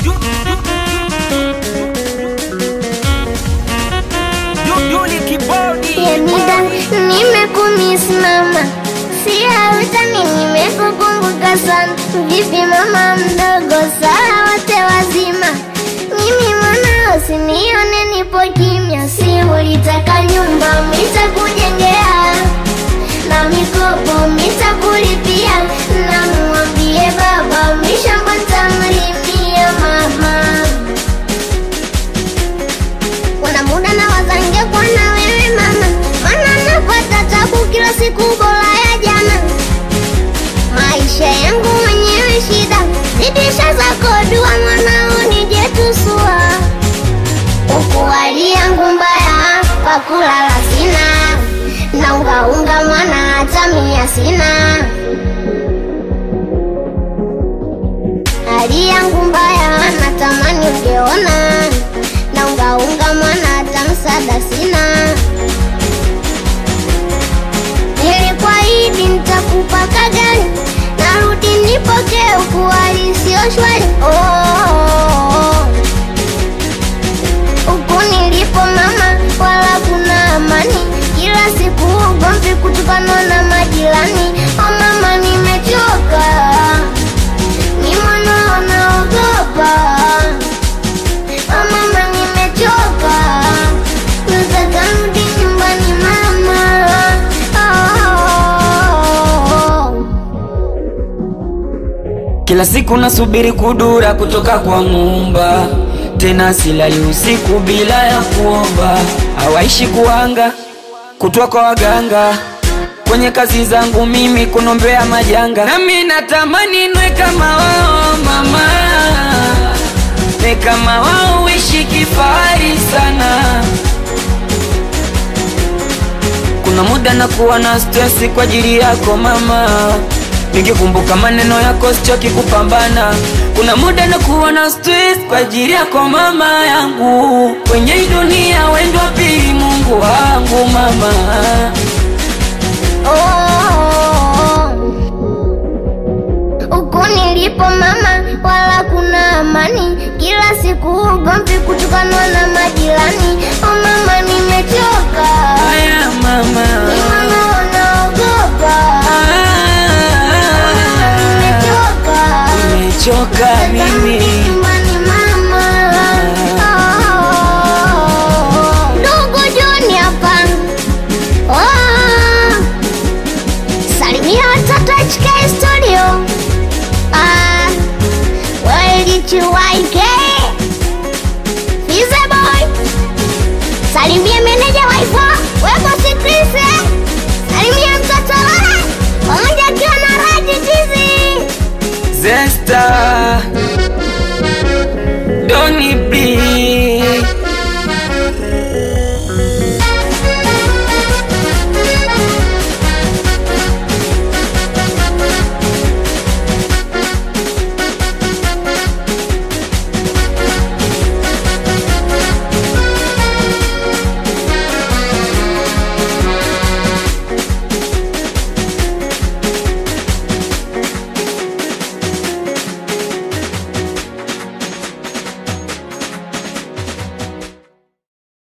Yemida, nimekumisimama siautani, nimekukumbuka sana. Vipi mama mdogo, saa wote wazima, mimi mwanao, sinione nipo kimya. Si ulitaka nyumba, mitakujengea na mikopo mitakulipia, na muambie baba mishamba ntamlimia mama Kuna muda na wazange kwa na wewe mama, mana napata tabu kila siku bora ya jana. Maisha yangu mwenyewe shida, zidisha zako dua mwanao nije tusua. Huku hali yangu mbaya, pakulala sina, na ungaunga mwana hata mia sina. Hali yangu mbaya, natamani ungeona na ungaunga mwana hata msaada sina. Nilikuahidi nitakupa kagani, narudi nipokee huku hali sio shwari. Oh, oh, oh. Huku nilipo mama, wala kuna amani, kila siku ugomvi kutokana na majirani. Oh mama, nimechoka, ni mwana naogopa Oh mama nimechoka, nataka rudi nyumbani mama. Oh. Kila siku nasubiri kudura kutoka kwa Muumba, tena silali usiku bila ya kuomba. Hawaishi kuanga kutwa kwa waganga, kwenye kazi zangu mimi kunombea majanga. Nami natamani nwe kama wao mama, ne kama wao uishi kifahari sana. Kuna muda nakuwa na stresi kwa ajili yako mama, nikikumbuka maneno yako sichoki kupambana. Kuna muda nakuwa na stress kwa ajili yako mama yangu, kwenye hii dunia wendo wa pili Mungu wangu mama. Huku nilipo mama, wala kuna amani, kila siku ugomvi kutokana na majirani. Oh mama, nimechoka, Haya mama, ni mwana wanaogopa. Nimechoka, nimechoka mimi. Nyumbani mama. Oh. Ndugu Joni hapa. Oh. Salimia watoto HK Studio. Ah, walichiwaike Fize boy. Salimia meneja waifa wepo Sikrisi. Salimia mtoto Lola pamoja akiwa na Raji Jizi. Zesta Doni